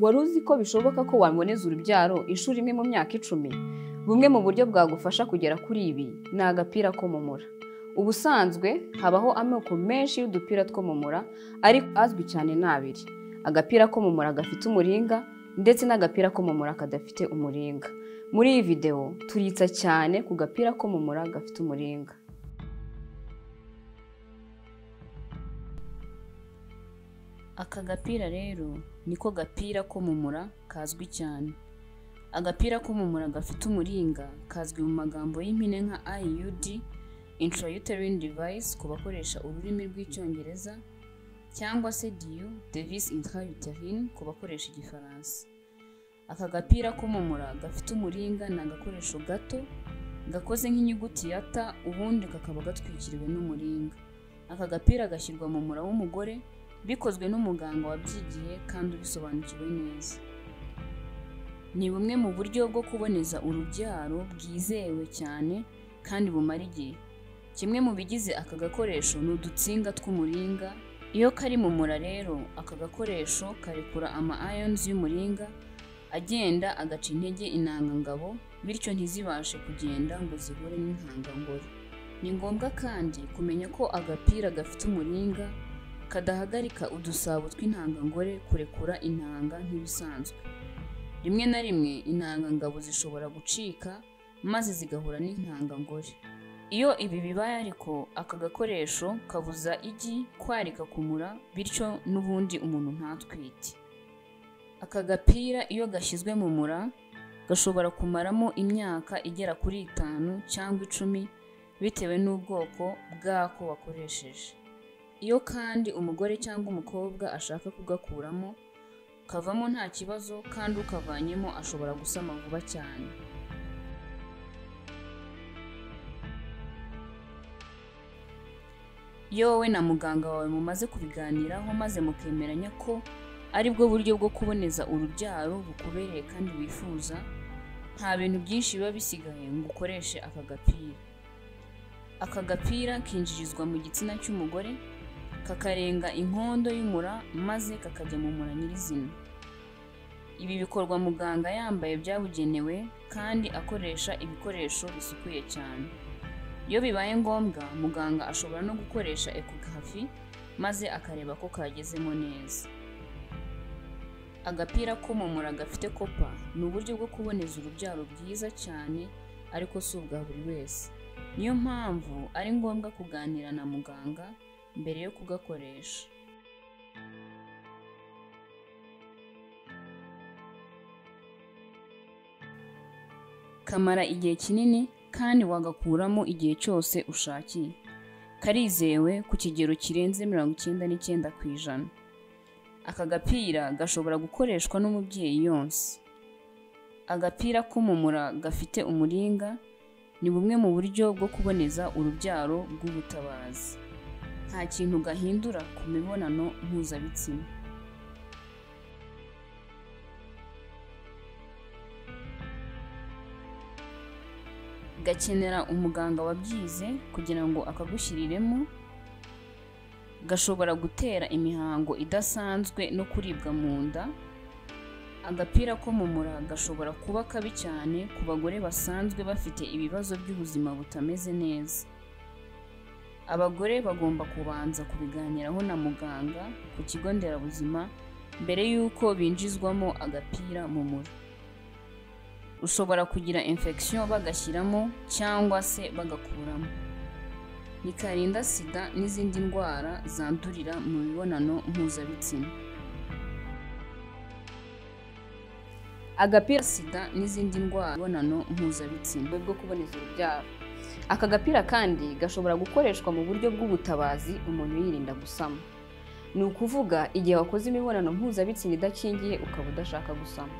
wari uzi ko bishoboka ko waboneza urubyaro inshuro imwe mu myaka icumi bumwe mu buryo bwagufasha kugera kuri ibi ni agapira ko mu mura ubusanzwe habaho amoko menshi y'udupira two mu mura ariko azwi cyane ni abiri agapira ko mu mura gafite umuringa ndetse n'agapira ko mu mura kadafite umuringa muri iyi videwo turitsa cyane ku gapira ko mu mura gafite umuringa aka gapira rero niko gapira ko mu mura kazwi cyane agapira ko mu mura gafite umuringa kazwi mu magambo y'impine nka IUD intrauterine device ku bakoresha ururimi rw'icyongereza cyangwa se diyu device intrauterine ku bakoresha igifaransa aka gapira ko mu mura gafite umuringa ni agakoresho gato gakoze nk'inyuguti ya ta ubundi kakaba gatwikiriwe n'umuringa aka gapira gashyirwa mu mura w'umugore bikozwe n'umuganga wabyigiye kandi ubisobanukiwe neza ni bumwe mu buryo bwo kuboneza urubyaro bwizewe cyane kandi bumara igihe kimwe mu bigize aka gakoresho ni udutsinga tw'umuringa iyo kari mu mura rero aka gakoresho karekura ama ayonizi y'umuringa agenda agaca intege intangangabo bityo ntizibashe kugenda ngo zihure n'intangangore ni ngombwa kandi kumenya ko agapira gafite umuringa kadahagarika udusabo tw'intangangore kurekura intanga nk'ibisanzwe rimwe na rimwe intangangabo zishobora gucika maze zigahura n'intangangore iyo ibi bibaye ariko aka gakoresho kabuza igi kwarika kumura bityo n'ubundi umuntu ntatwite aka gapira iyo gashyizwe mu mura gashobora kumaramo imyaka igera kuri itanu cyangwa icumi bitewe n'ubwoko bwako wakoresheje iyo kandi umugore cyangwa umukobwa ashaka kugakuramo kavamo nta kibazo kandi ukavanyemo ashobora gusama vuba cyane iyo wowe na muganga wawe mumaze kubiganiraho maze mukemeranya ko aribwo buryo bwo kuboneza urubyaro bukubereye kandi wifuza nta bintu byinshi biba bisigaye ngo ukoreshe aka gapira aka gapira kinjirizwa mu gitsina cy'umugore kakarenga inkondo y'umura maze kakajya mu mura nyirizina ibi bikorwa muganga yambaye byabugenewe kandi akoresha ibikoresho bisukuye cyane iyo bibaye ngombwa muganga ashobora no gukoresha ekogafi maze akareba ko kagezemo neza agapira ko mu mura gafite kopa ni uburyo bwo kuboneza urubyaro bwiza cyane ariko si ubwa buri wese niyo mpamvu ari ngombwa kuganira na muganga mbere yo kugakoresha kamara igihe kinini kandi wagakuramo igihe cyose ushakiye karizewe ku kigero kirenze mirongo icyenda n'icyenda ku ijana aka gapira gashobora gukoreshwa n'umubyeyi yonsa agapira ko mu mura gafite umuringa ni bumwe mu buryo bwo kuboneza urubyaro rw'ubutabazi nta kintu gahindura ku mibonano mpuzabitsina gakenera umuganga wabyize kugira ngo akagushyiriremo gashobora gutera imihango idasanzwe no kuribwa mu nda agapira ko mu mura gashobora kuba kabi cyane ku bagore basanzwe bafite ibibazo by'ubuzima butameze neza abagore bagomba kubanza kubiganiraho na muganga ku kigo nderabuzima mbere y'uko binjizwamo agapira mu mura ushobora kugira infection bagashyiramo cyangwa se bagakuramo bikarinda sida n'izindi ndwara zandurira mu mibonano mpuzabitsina agapira sida n'izindi ndwara imibonano mpuzabitsina bwo kuboneza urubyaro aka gapira kandi gashobora gukoreshwa mu buryo bw'ubutabazi umuntu yirinda gusama ni ukuvuga igihe wakoze imibonano mpuzabitsina idakingiye ukaba udashaka gusama